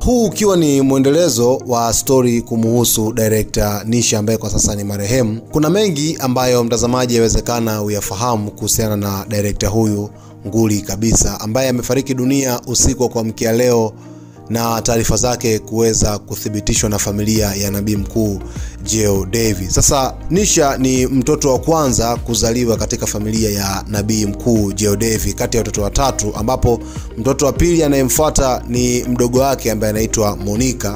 huu ukiwa ni mwendelezo wa stori kumuhusu director Nisha ambaye kwa sasa ni marehemu. Kuna mengi ambayo mtazamaji yawezekana uyafahamu kuhusiana na director huyu nguli kabisa ambaye amefariki dunia usiku wa kuamkia leo na taarifa zake kuweza kuthibitishwa na familia ya nabii mkuu Jeo Davis. Sasa Nisha ni mtoto wa kwanza kuzaliwa katika familia ya nabii mkuu Jeo Davis kati ya watoto watatu, ambapo mtoto wa pili anayemfuata ni mdogo wake ambaye anaitwa Monica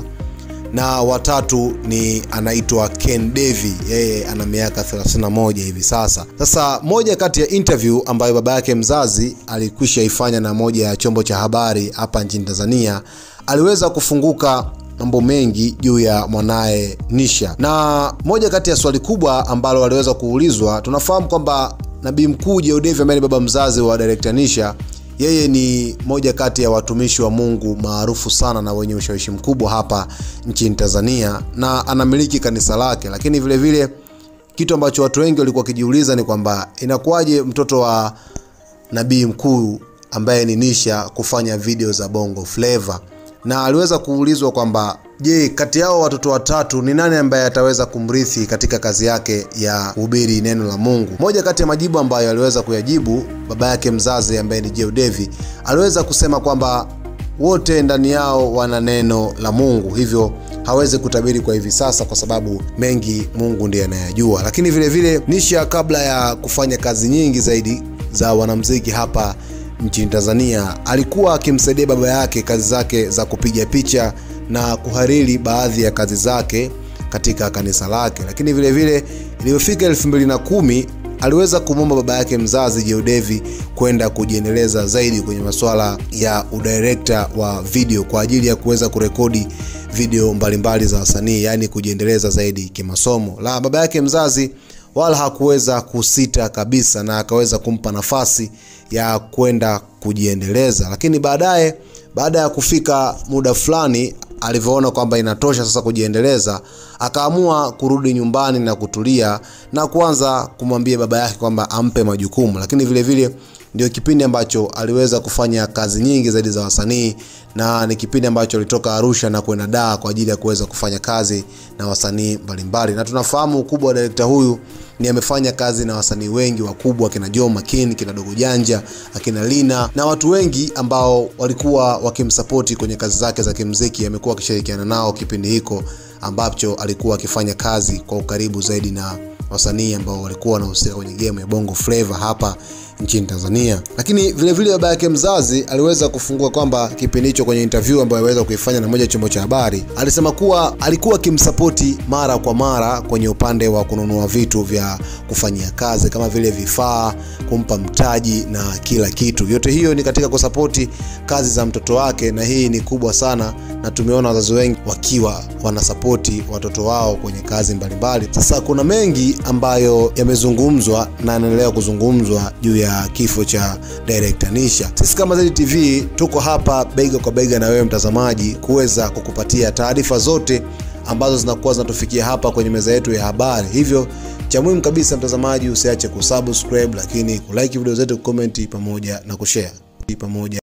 na watatu ni anaitwa Ken Devi, yeye ana miaka 31 hivi sasa. Sasa moja kati ya interview ambayo baba yake mzazi alikwisha ifanya na moja ya chombo cha habari hapa nchini Tanzania, aliweza kufunguka mambo mengi juu ya mwanaye Nisha, na moja kati ya swali kubwa ambalo aliweza kuulizwa, tunafahamu kwamba nabii mkuu Jeo Devi ambaye ni baba mzazi wa director Nisha yeye ni moja kati ya watumishi wa Mungu maarufu sana na wenye ushawishi mkubwa hapa nchini Tanzania na anamiliki kanisa lake, lakini vile vile kitu ambacho watu wengi walikuwa wakijiuliza ni kwamba inakuwaje mtoto wa nabii mkuu ambaye ni Nisha kufanya video za Bongo Flava, na aliweza kuulizwa kwamba je, kati yao watoto watatu ni nani ambaye ataweza kumrithi katika kazi yake ya kuhubiri neno la Mungu? Moja kati ya majibu ambayo aliweza kuyajibu baba yake mzazi ambaye ni Jeo Devi aliweza kusema kwamba wote ndani yao wana neno la Mungu, hivyo hawezi kutabiri kwa hivi sasa kwa sababu mengi Mungu ndiye anayajua. Lakini vile vile Nisha, kabla ya kufanya kazi nyingi zaidi za wanamuziki hapa nchini Tanzania, alikuwa akimsaidia baba yake kazi zake za kupiga picha na kuhariri baadhi ya kazi zake katika kanisa lake. Lakini vile vile iliyofika elfu mbili na kumi aliweza kumwomba baba yake mzazi Jeo Devi kwenda kujiendeleza zaidi kwenye masuala ya udirekta wa video kwa ajili ya kuweza kurekodi video mbalimbali za wasanii, yaani kujiendeleza zaidi kimasomo. La baba yake mzazi wala hakuweza kusita kabisa, na akaweza kumpa nafasi ya kwenda kujiendeleza, lakini baadaye baada ya kufika muda fulani alivyoona kwamba inatosha sasa kujiendeleza, akaamua kurudi nyumbani na kutulia na kuanza kumwambia baba yake kwamba ampe majukumu. Lakini vile vile ndio kipindi ambacho aliweza kufanya kazi nyingi zaidi za wasanii, na ni kipindi ambacho alitoka Arusha na kwenda Dar kwa ajili ya kuweza kufanya kazi na wasanii mbalimbali, na tunafahamu ukubwa wa direkta huyu ni amefanya kazi na wasanii wengi wakubwa akina Joh Makini, kina Dogo Janja, akina Lina na watu wengi ambao walikuwa wakimsapoti kwenye kazi zake za kimuziki. Amekuwa akishirikiana nao kipindi hiko ambacho alikuwa akifanya kazi kwa ukaribu zaidi na wasanii ambao walikuwa wanahusika kwenye game ya Bongo Flava hapa nchini Tanzania. Lakini vile vile baba yake mzazi aliweza kufungua kwamba kipindi hicho kwenye interview ambayo aliweza kuifanya na moja chombo cha habari, alisema kuwa alikuwa akimsapoti mara kwa mara kwenye upande wa kununua vitu vya kufanyia kazi kama vile vifaa, kumpa mtaji na kila kitu. Yote hiyo ni katika kusapoti kazi za mtoto wake, na hii ni kubwa sana, na tumeona wazazi wengi wakiwa wanasapoti watoto wao kwenye kazi mbalimbali. Sasa kuna mengi ambayo yamezungumzwa na yanaendelea kuzungumzwa juu ya kifo cha director Nisha. Sisi kama Zedi TV tuko hapa bega kwa bega na wewe mtazamaji, kuweza kukupatia taarifa zote ambazo zinakuwa zinatufikia hapa kwenye meza yetu ya habari. Hivyo cha muhimu kabisa mtazamaji, usiache kusubscribe, lakini kulike video zetu, kucomment pamoja na kushare pamoja